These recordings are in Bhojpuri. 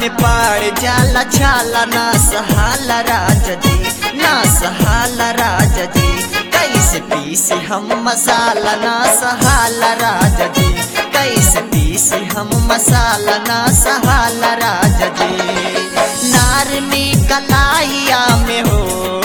में पाड़ जाला छाला ना सहाला राजा जी ना सहाला राजा जी कैसे पीसे हम मसाला ना सहाला राजा जी कैसे पीसे हम मसाला ना सहाला राजा जी नार में कलाइया में हो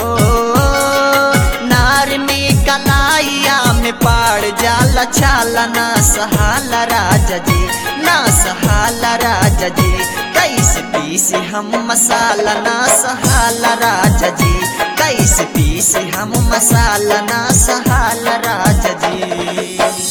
नार में कलाइया में पाड़ जाला छाला ना सहाला राजा जी ना सहाला राजा जी कैसे पीसे हम मसाला ना सहाला राजा जी कैसे पीसे हम मसाला ना सहाला राजा जी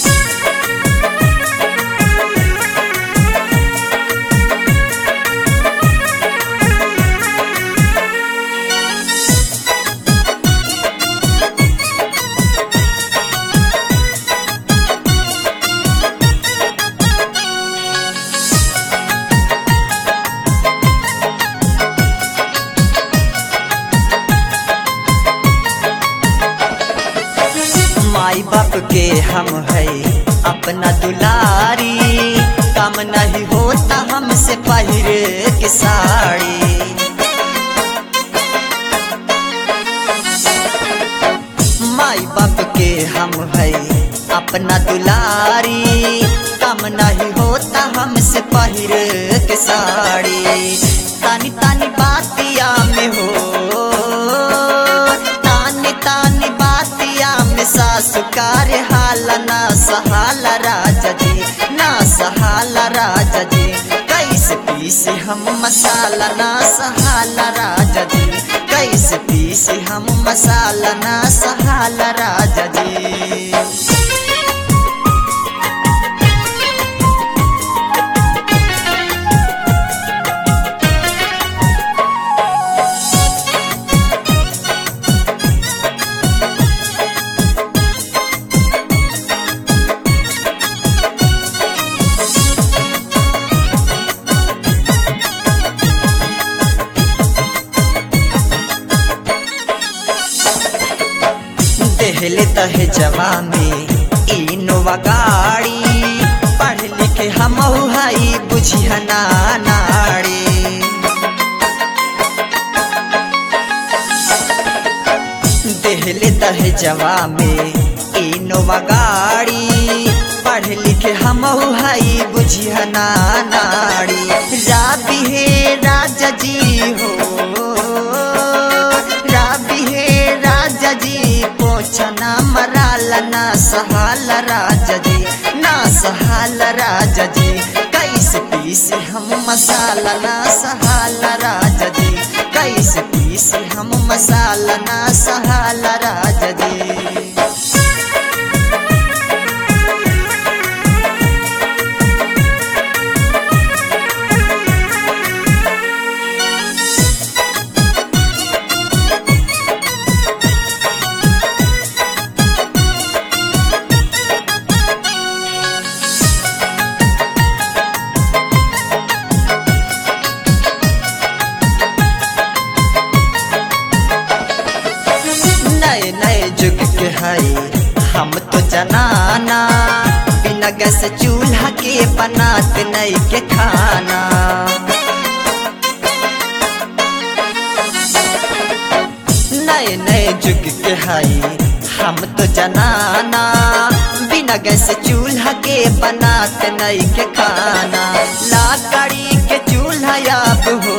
माई बाप के हम है अपना दुलारी काम नहीं होता हमसे पहिरे के साड़ी माई बाप के हम है अपना दुलारी काम नहीं होता हमसे पहिरे के साड़ी तानी तानी बातिया में हो तानी तानी बातिया में सासुकार हाल ना सहाला राजा जी ना सहाला राजा जी कैसे पीसे हम मसाला ना सहाला राजा जी कैसे पीसे हम मसाला ना सहाला राजा जी देहले तहे जवा में इनोवा गाड़ी पढ़ लिखे हम हई बुझिया नाड़ी देहले तहे जवा में इनोवा गाड़ी पढ़ लिखे हम हई बुझिया नाड़ी राबी हे राजा जी हो राबी हे राजा जी पोछना मराला ना सहाल राजा जी ना सहाल राजा जी कैसे पीसे हम मसाला ना सहाल राजा जी कैसे पीसे हम मसाला ना सहाल राजा जी नए नए जुग के हई हम तो जनाना बिना गैस चूल्हा के बनाते नई के खाना नए नए जुग के हई हम तो जनाना बिना गैस चूल्हा के बनाते नई के खाना लाकड़ी के चूल्हा अब हो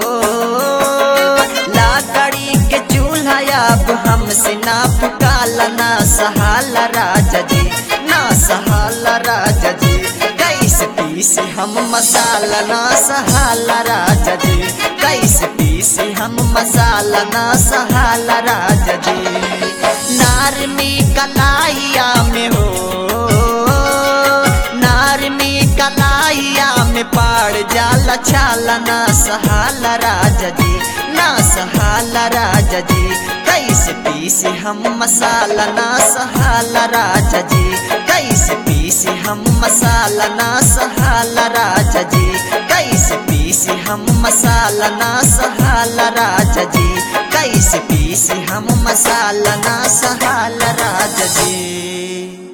लाकड़ी के चूल्हा अब हमसे ना पुकाला ना सहाला राजा जी ना सहाला राजा जी कैसे पीसे हम मसाला ना सहाला राजा जी कैसे पीसे हम मसाला ना सहाला राजा जी नार में कलाइया में हो नार में कलाइया में पाड़ जाला छाला ना सहाला राजा जी ना सहाला राजा जी कैसे पीसे हम मसाला ना सहाला राजा जी कैसे पीसे हम मसाला ना सहाला राजा जी कैसे पीसे हम मसाला ना सहाला राजा जी कैसे पीसे हम मसाला ना सहाला राजा जी